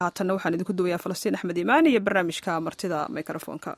haatanna waxaan idinku duwayaa falastiin axmed iimaan iyo barnaamijka martida mikrofoonka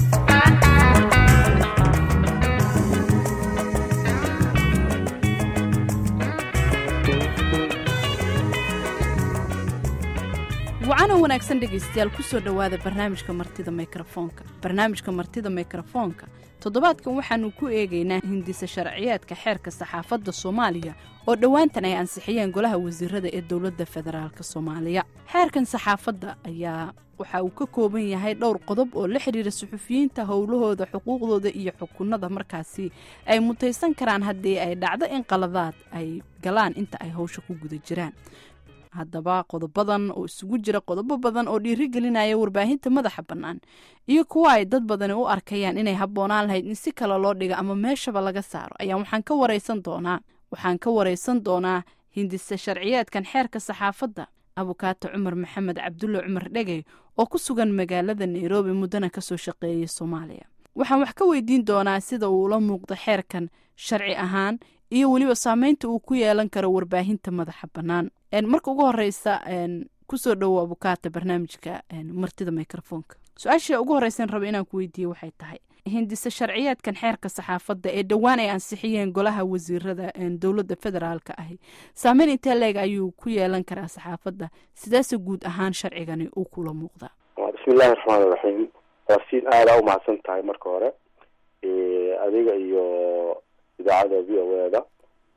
wacana wanaagsan dhegaystayaal kusoo dhowaada barnaamijka martida mikrofoonka barnaamijka martida mikrofoonka toddobaadkan waxaanu ku eegaynaa hindisa sharciyaadka xeerka saxaafadda soomaaliya oo dhowaantan ay ansixiyeen golaha wasiirada ee dowladda federaalk soomaaliya xeerkan saxaafadda ayaa waxa uu ka kooban yahay dhowr qodob oo la xidhiira suxufiyiinta howlahooda xuquuqdooda iyo xukunada markaasi ay mutaysan karaan haddii ay dhacdo in qaladaad ay galaan inta ay howsha ku guda jiraan haddaba qodobadan oo isugu jira qodobo badan oo dhiirigelinaya warbaahinta madaxa bannaan iyo kuwa ay dad badani u arkayaan inay habboonaan lahayd in si kale loo dhigo ama meeshaba laga saaro ayaa waxaan ka waraysan doonaa waxaan ka waraysan doonaa hindisa sharciyaadkan xeerka saxaafadda abukaato cumar maxamed cabdulle cumar dhegey oo ku sugan magaalada nairobi muddana kasoo shaqeeyay soomaaliya waxaan wax ka weydiin doonaa sida uu ula muuqdo xeerkan sharci ahaan iyo weliba saameynta uu ku yeelan karo warbaahinta madaxa bannaan marka ugu horeysa kusoo dhowo abukaata barnaamijka martida microfoonka su-aasha ugu horeysan raba inaan ku weydiiye waxay tahay hindise sharciyaadkan xeerka saxaafadda ee dhowaan ay ansixiyeen golaha wasiirada dowladda federaalka ahi saameyn intee leeg ayuu ku yeelan karaa saxaafadda sidaase guud ahaan sharcigani uu kula muuqdaa bismillahi raxmaan iraxiim waasiin aada umahadsan tahay marka hore adiga iyo idaacada v o eda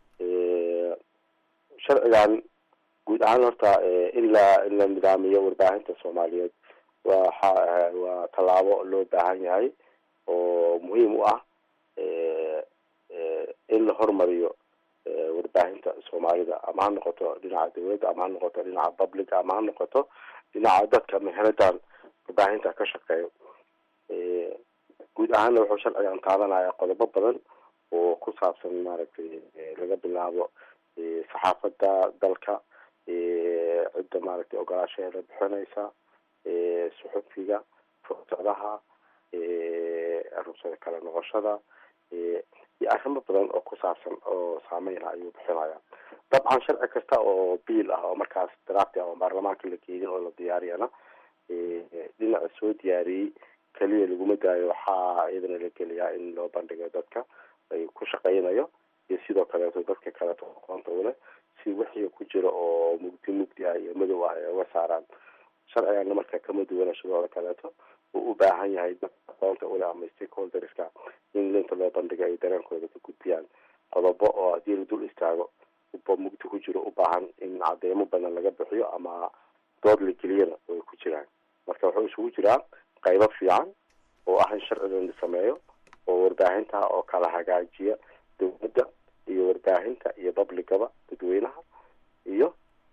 sharcigan guud ahaan horta in la in la nidaamiyo warbaahinta soomaaliyeed waxa waa tallaabo loo baahan yahay oo muhiim u ah in la hormariyo warbaahinta soomaalida ama ha noqoto dhinaca dawladda ama ha noqoto dhinaca public ama ha noqoto dhinaca dadka meheradan warbaahinta ka shaqeeyo guud ahaanna wuxuu sharcigan qaadanaya qodobo badan oo ku saabsan maaragtay laga bilaabo saxaafadda dalka cidda maaragtay ogolaashaheeda bixinaysa suxufiga fursadaha rugsada kala noqoshada iyo arrimo badan oo ku saabsan oo saameyna ayuu bixinaya dabcan sharci kasta oo biil ah oo markaas drafti ah oo baarlamaanka la geeyin oo la diyaariyana dhinaca soo diyaariyey keliya laguma daayo waxaa iyadana la geliyaa in loo bandhigo dadka ay ku shaqeynayo iyo sidoo kaleeto dadka kaleeto aqoonta ule si wixii ku jira oo mugdi mugdi ah iyo madow ah ay uga saaraan sharcigana marka kama duwana shadooda kaleeto uu u baahan yahay dadka aqoonta ule ama stakeholderska in linta loo bandhigo ay dareenkooda ka gudbiyaan qodobo oo haddii la dul istaago uba mugdi ku jiro u baahan in cadeemo badan laga bixiyo ama dood la geliyana way ku jiraan marka wuxuu isugu jiraa qaybo fiican oo ah in sharcigan la sameeyo oo warbaahinta oo kala hagaajiya dawladda iyo warbaahinta iyo publicaba dadweynaha iyo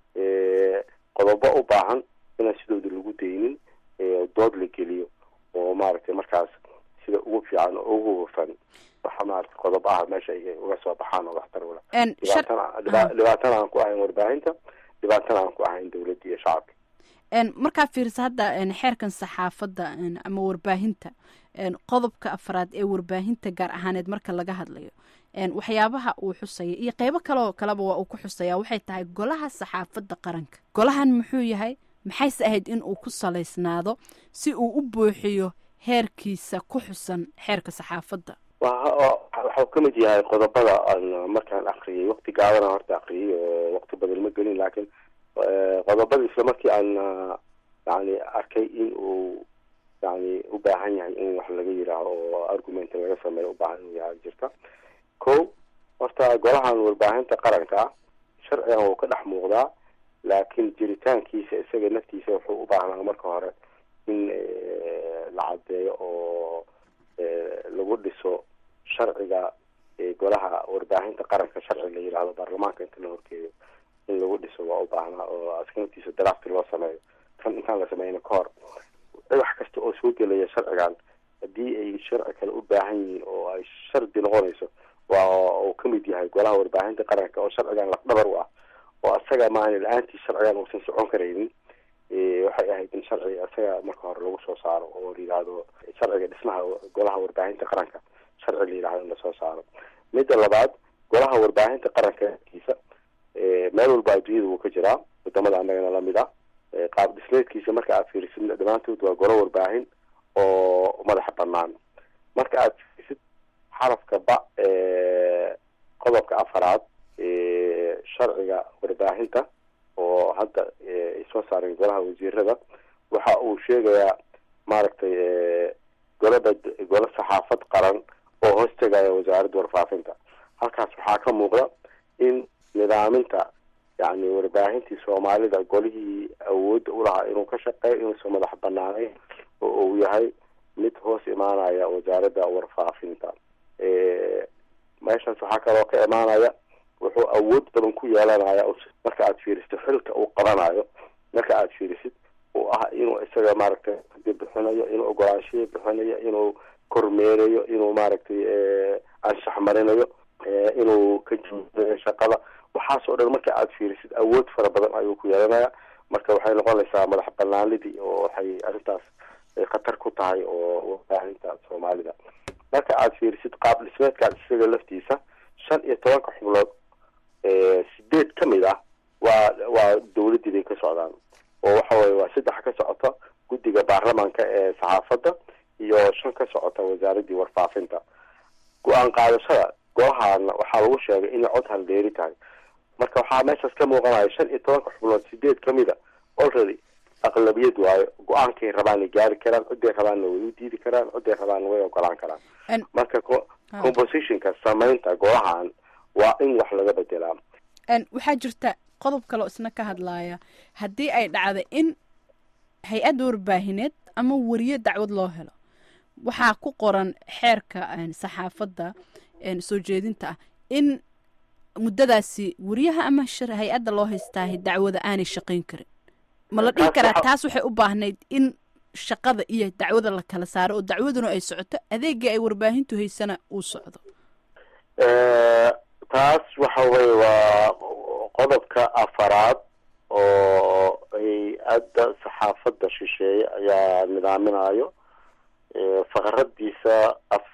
qodobo u baahan inaan sidooda lagu daynin dood la geliyo oo maaragtay markaas sida ugu fiican oo ugu hufan waxa maaragtay qodob ah meesha ay uga soo baxaan oo waxtar ula dhibaatana dhibaatana aan ku ahayn warbaahinta dhibaatana aan ku ahayn dawladda iyo shacabka markaa fiirisa hadda xeerkan saxaafadda ama warbaahinta qodobka afraad ee warbaahinta gaar ahaaneed marka laga hadlayo waxyaabaha uu xusaya iyo qeybo kaleoo kaleba waa uu ku xusaya waxay tahay golaha saxaafadda qaranka golahan muxuu yahay maxayse ahayd in uu ku salaysnaado si uu u buuxiyo heerkiisa ku xusan xeerka saxaafadda waxau ka mid yahay qodobada aan markaan akriyay waqti gaabana horta akriyay oo waqti badan ma gelin laakiin qodobada isla markii aan yani arkay in uu yani u baahan yahay in wax laga yiraaho oo argument laga sameeyo ubaahan inuu yahay jirta ko horta golahan warbaahinta qaranka ah sharcigan wuu ka dhex muuqdaa laakiin jiritaankiisa isaga naftiisa wuxuu u baahnaa marka hore in la cadeeyo oo lagu dhiso sharciga golaha warbaahinta qaranka sharci la yidhaahdo baarlamaanka inta la horkeeyo in lagu dhiso waa u baahnaa oo askantiisa drafti loo sameeyo kan intaan la sameyna ka hor wax kasta oo soo gelaya sharcigan haddii ay sharci kale u baahan yihiin oo ay shardi noqonayso waa uu kamid yahay golaha warbaahinta qaranka oo sharcigan lafdhabar u ah oo asaga maana la-aantii sharcigan uusan socon karaynin waxay ahayd in sharci asaga marka hore lagu soo saaro oo la yidhaahdo sharciga dhismaha golaha warbaahinta qaranka sharci la yidhahdo in lasoo saaro midda labaad golaha warbaahinta qaranka kiisa meel walba adduunyada wuu ka jiraa wadamada annagana lamid ah qaab dhismeedkiisa marka aad fiirisid dhammaantood waa golo warbaahin oo madaxa banaan marka aad fiirisid xarafka ba qodobka afaraad sharciga warbaahinta oo hadda ay soo saareen golaha wasiirada waxa uu sheegayaa maaragtay golaba golo saxaafad qaran oo hoos tegaya wasaaradda warfaafinta halkaas waxaa ka muuqda in nidaaminta yani warbaahintii soomaalida golihii awoodda ulahaa inuu ka shaqeeyo inuusan madax banaanayn oo uu yahay mid hoos imaanaya wasaaradda warfaafinta meeshaas waxaa kaloo ka imaanaya wuxuu awood badan ku yeelanaya marka aad fiirisid xilka uu qabanayo marka aad fiirisid uu ah inuu isaga maaragtay bixinayo inuu ogolaanshiya bixinayo inuu kormeerayo inuu maaragtay anshax marinayo inuu ka joogayo shaqada waxaas oo dhan marka aad fiirisid awood fara badan ayuu ku yeelanaya marka waxay noqonaysaa madax banaanidii oo waxay arrintaas khatar ku tahay oo warbaahinta soomaalida marka aad fiirisid qaab dhismeedkaas isaga laftiisa shan iyo tobanka xubnood sideed ka mid ah waa waa dawladdii bay ka socdaan oo waxa weye waa saddex ka socota guddiga baarlamaanka ee saxaafadda iyo shan ka socota wasaaraddii warfaafinta go-aan qaadashada golahaana waxaa lagu sheegay inay cod haldeeri tahay marka waxaa meeshaas ka muuqanaya shan iyo tobanka xubnood sideed kamid a already aqlabiyad waayo go-aankay rabaanay gaari karaan ciday rabaanna way u diidi karaan ciday rabaanna way ogolaan karaan marka compositionka samaynta golahan waa in wax laga bedelaa waxaa jirta qodob kaleo isna ka hadlaaya haddii ay dhacdo in hay-adda warbaahineed ama wariye dacwad loo helo waxaa ku qoran xeerka saxaafadda soo jeedinta ah in muddadaasi wariyaha ama hay-adda loo haystaahay dacwada aanay shaqayn karin ma la dhihi karaa taas waxay u baahnayd in shaqada iyo dacwada la kala saaro oo dacwaduna ay socoto adeegii ay warbaahintu haysana uu socdo taas waxa weye waa qodobka afaraad oo hay-adda saxaafadda shisheeye ayaa nidaaminayo faqradiisa af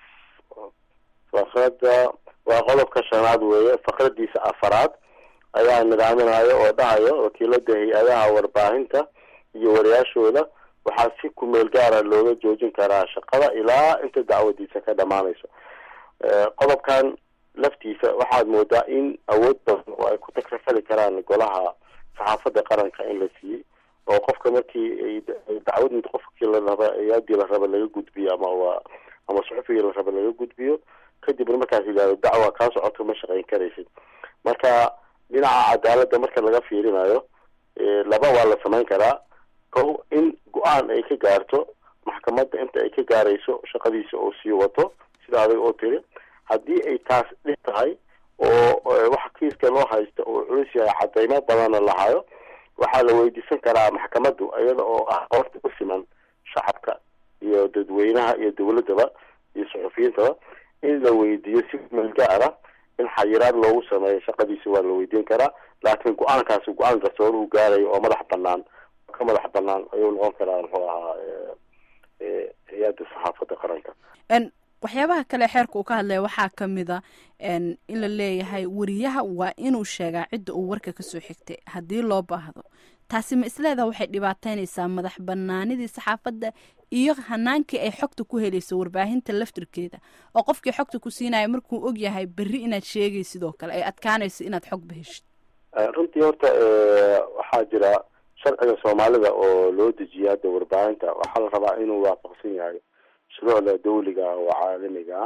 faqrada waa qodobka shanaad weeye faqradiisa afaraad ayaa nidaaminayo oo dhahayo wakiilada hay-adaha warbaahinta iyo wariyaashooda waxaa si kumeel gaara looga joojin karaa shaqada ilaa inta dacwadiisa ka dhamaanayso qodobkan laftiisa waxaad moodaa in awood badan oo ay ku takrafali karaan golaha saxaafadda qaranka in la siiyey oo qofka markii dacwad mid qofkii la raba hay-adii la raba laga gudbiyo ama waa ama suxufigii la raba laga gudbiyo kadibna markaas yidhahdo dacwa kaa socoto ma shaqayn karaysid marka dhinaca cadaaladda marka laga fiirinayo laba waa la samayn karaa ko in go-aan ay ka gaarto maxkamadda inta ay ka gaarayso shaqadiisa oo sii wato sida adag oo tiri haddii ay taas dhib tahay oo waxa kiiska loo haysta oo culus yahay cadeymo badanna lahayo waxaa la weydiisan karaa maxkamaddu iyada oo ah qoorta u siman shacabka iyo dadweynaha iyo dawladdaba iyo suxufiyiintaba in la weydiiyo si meel gaara in xayiraad loogu sameeyo shaqadiisa waa la weydiin karaa laakiin go-aankaasi go-aan garsoor uu gaarayo oo madax banaan ka madax banaan ayuu noqon karaa muxuu ahaa hay-adda saxaafadda qaranka waxyaabaha kale xeerka uu ka hadlaya waxaa ka mida in la leeyahay wariyaha waa inuu sheegaa cidda uu warka kasoo xigtay haddii loo baahdo taasi ma isleedaha waxay dhibaateynaysaa madax banaanidii saxaafadda iyo hanaankii ay xogta ku helayso warbaahinta laftirkeeda oo qofkii xogta ku siinaya markuu og yahay berri inaad sheegay sidoo kale ay adkaanayso inaad xogba heshid runtii horta waxaa jira sharciga soomaalida oo loo dejiya hadda warbaahinta waxaa la rabaa inuu waafaqsan yahay shuruucda dawliga oo caalamiga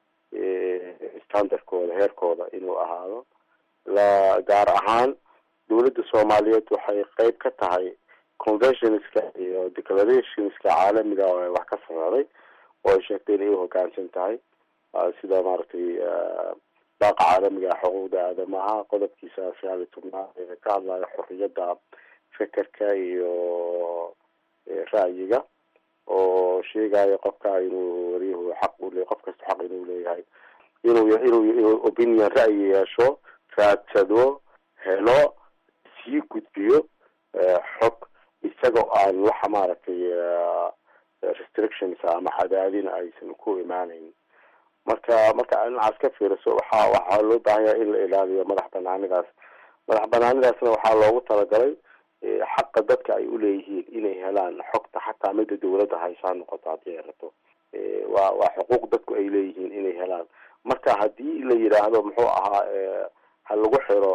standardkooda heerkooda inuu ahaado la gaar ahaan dawladda soomaaliyeed waxay qeyb ka tahay conventionska iyo declarationska caalamiga oo ay wax ka sameeday oo ay sheegtay inay uhogaansan tahay sida maaragtay baaqa caalamiga xuquuqda aadamaha qodobkiisa sagaal iyo tobnaad ee ka hadlayo xoriyadda fekerka iyo ra'yiga oo sheegayo qofka inuu wariyuhu xaq ule qof kasta xaq inuu leeyahay inuu inuu inuu opinion ra'yi yeesho raadsado helo sii gudbiyo xog isagoo aan waxa maaragtay restrictions ama cadaadin aysan ku imaaneyn marka marka dhinacaas ka fiiriso waxa waxaa loo baahanya in la ilaaliyo madax banaanidaas madax banaanidaasna waxaa loogu talagalay xaqa dadka ay uleeyihiin inay helaan xogta xataa midda dawladda haysaa noqoto haddii ay rabto waa waa xuquuq dadku ay leeyihiin inay helaan marka haddii la yidhaahdo muxuu ahaa ha lagu xiro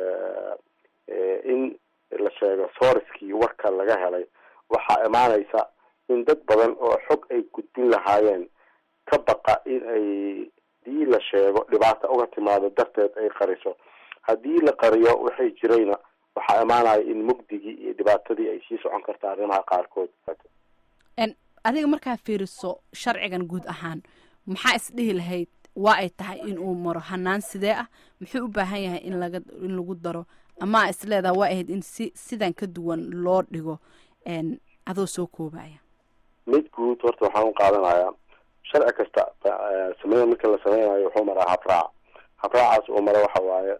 in la sheego sooriskii warka laga helay waxaa imaanaysa in dad badan oo xog ay gudbin lahaayeen ka baqa in ay hadii la sheego dhibaata uga timaado darteed ay qariso haddii la qariyo waxay jirayna waxaa imaanaya in mugdigii iyo dhibaatadii ay sii socon karta arrimaha qaarkood adiga markaa fiiriso sharcigan guud ahaan maxaa isdhihi lahayd waa ay tahay in uu maro hanaan sidee ah muxuu u baahan yahay in laga in lagu daro ama isleedaha waa ahayd in si sidan ka duwan loo dhigo adoo soo koobaya mid guud horta waxaan u qaadanayaa sharci kasta sameyn marka la sameynayo wuxuu maraa habraac habraacaas oo mara waxa waaye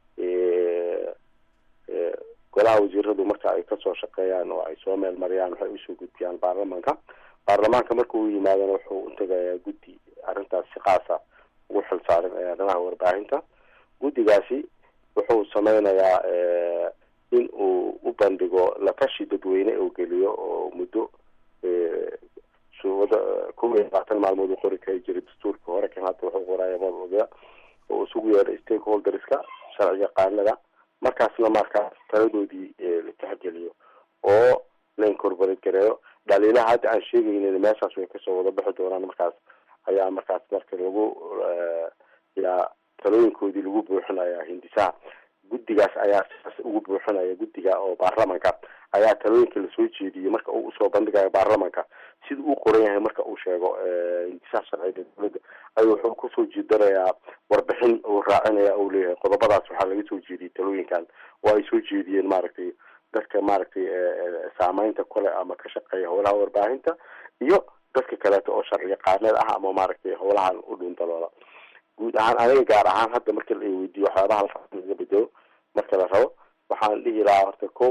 golaha wasiiradu marka ay kasoo shaqeeyaan oo ay soo meel mariyaan waxay usoo gudbiyaan baarlamanka baarlamaanka marka uu yimaadana wuxuu utagayaa guddi arrintaas si qaasa ugu xilsaaran ee arrimaha warbaahinta guddigaasi wuxuu sameynayaa in uu u bandhigo latashi dadweyne uu geliyo oo muddo suwada kow iyo labaatan maalmood uu qori kari jiray dastuurka hore kan hadda wuxuu qoraya mawduucya oo isugu yeedhay stakeholderska sharci yaqaanada markaasna markaas taladoodii la tixgeliyo oo la incorporate gareeyo dhaliilaha hadda aan sheegaynin meeshaas way kasoo wada bixi doonaan markaas ayaa markaas marka lagu yaa talooyinkoodii lagu buuxinaya hindisaha guddigaas ayaa sidaas ugu buuxinaya guddiga oo baarlamanka ayaa talooyinka lasoo jeediyey marka uu usoo bandhigayo baarlamanka sida uu qoran yahay marka uu sheego hindisaha sharciga dowladda ayuu wuxuu kusoo jeedanayaa warbixin uu raacinaya uu leeyahay qodobadaas waxaa laga soo jeediyey talooyinkan oo ay soo jeediyeen maaragtay dadka maaragtay saameynta kule ama ka shaqeeya howlaha warbaahinta iyo dadka kaleeto oo sharci yaqaaneed ah ama maaragtay howlahan u dhundaloola guud ahaan aniga gaar ahaan hadda marka la weydiiyo waxyaabaha la laga bedelo marka la rabo waxaan dhihi lahaa horta ko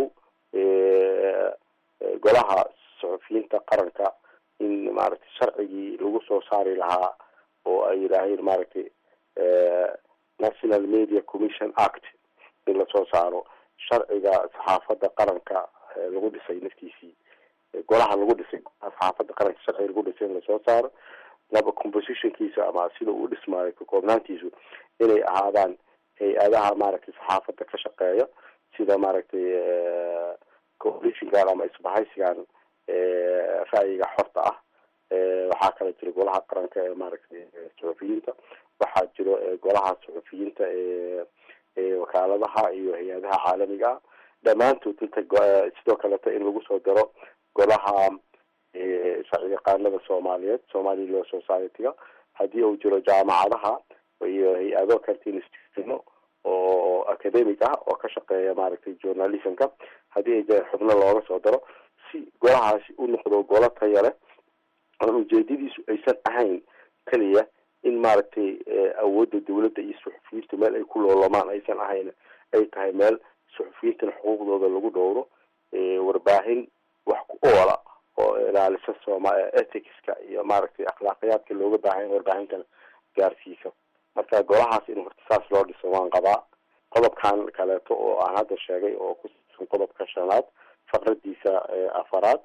golaha suxufiyiinta qaranka in maaragtay sharcigii lagu soo saari lahaa oo ay yidhaaheen maaragtay national media commission act in lasoo saaro sharciga saxaafadda qaranka lagu dhisay naftiisii golaha lagu dhisay saxaafadda qaranka sharciga lagu dhisay in lasoo saaro laba compositionkiisa ama sida uu dhismaayo ka koobnaantiisu inay ahaadaan hay-adaha maaragtay saxaafadda ka shaqeeya sida maaragtay coalitionkan ama isbahaysigan ra'yiga xorta ah waxaa kala jira golaha qaranka ee maaragtay suxufiyiinta waxaa jiro golaha suxufiyiinta ee wakaaladaha iyo hay-adaha caalamiga ah dhammaantood inta sidoo kaleta in lagu soo daro golaha sharci yaqaanada soomaaliyeed somali law society-ga haddii uu jiro jaamacadaha iyo hay-ado karta institutiono oo academic ah oo ka shaqeeya maaragtay journalismka haddii ay jiraan xubno looga soo daro si golahaasi u noqdo golo taya leh oon ujeedadiisu aysan ahayn keliya in maaragtay awoodda dawladda iyo suxufiyiintu meel ay ku loolamaan aysan ahayn ay tahay meel suxufiyiintana xuquuqdooda lagu dhowro warbaahin wax ku oola oo ilaalisa sooma ethicska iyo maaragtay akhlaaqiyaadka looga baahanya warbaahintana gaarsiisa marka golahaas in horta saas loo dhiso waan qabaa qodobkan kaleeto oo aan hadda sheegay oo ku saabsan qodobka shanaad faqradiisa afaraad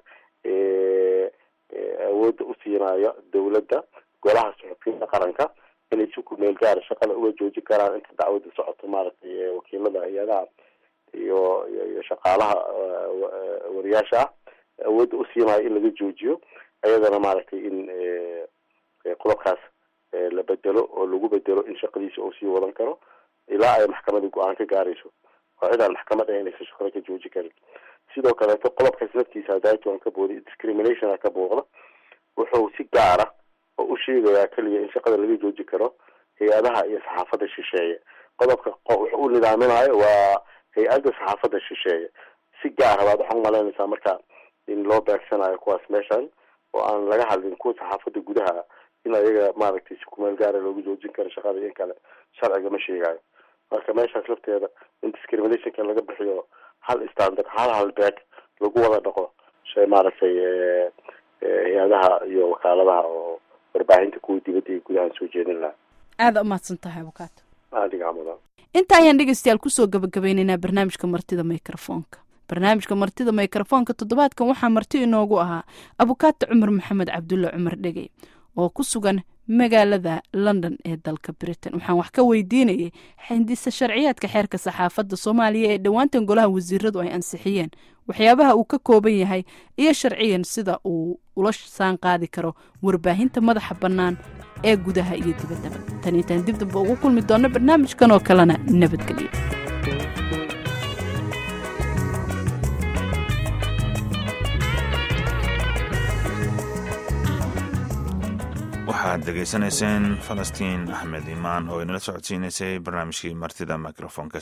awoodda u siinayo dawladda golaha suxufiyiinta qaranka inay si ku meel gaara shaqada uga joojin karaan inta dacwada socoto maaragtay wakiilada hay-adaha iyo iyo shaqaalaha wariyaasha ah awoodda u siinayo in laga joojiyo ayadana maaragtay in qodobkaas la bedelo oo lagu bedelo in shaqadiisa uu sii wadan karo ilaa ay maxkamada go-aan ka gaarayso oo cid aan maxkamad ahayn aysan shaqada ka jooji karin sidoo kaleeto qodobkaas laftiisa hadaitoan ka booday discriminationa ka booqda wuxuu si gaara oo u sheegayaa keliya in shaqada laga jooji karo hay-adaha iyo saxaafadda shisheeye qodobka wuxuu u nidaaminayo waa hay-adda saxaafadda shisheeye si gaara baad waxaa umalaynaysaa marka in loo beegsanayo kuwaas meeshan oo aan laga hadlin kuwa saxaafadda gudaha in ayaga maaragtay si kumeel gaara loogu joojin karo shaqada in kale sharciga ma sheegayo marka meeshaas lafteeda in discriminationka laga bixiyo hal standard hal halbeeg lagu wada dhaqo shay maaragtay hay-adaha iyo wakaaladaha oo warbaahinta kuwa dibadda iyo gudahan soo jeedin lahaa aada umahadsan tahay abukaato adiga mudan inta ayaan dhegeystayaal kusoo gabagabaynaynaa barnaamijka martida microfoonka barnaamijka martida mikrofoonka toddobaadkan waxaa marti inoogu ahaa abukaata cumar maxamed cabdulle cumar dhegey oo ku sugan magaalada london ee dalka britain waxaan wax ka weydiinayay xindisa sharciyaadka xeerka saxaafadda soomaaliya ee dhowaantan golaha wasiiradu ay ansixiyeen waxyaabaha uu ka kooban yahay iyo sharciyan sida uu ula saan qaadi karo warbaahinta madaxa bannaan ee gudaha iyo dibaddaba tan intaan dib damba ugu kulmi doonno barnaamijkan oo kalena nabadgelyo waxaad degeysanayseen falastiin axmed imaan oo inala socodsiinaysay barnaamijkii martida microfonka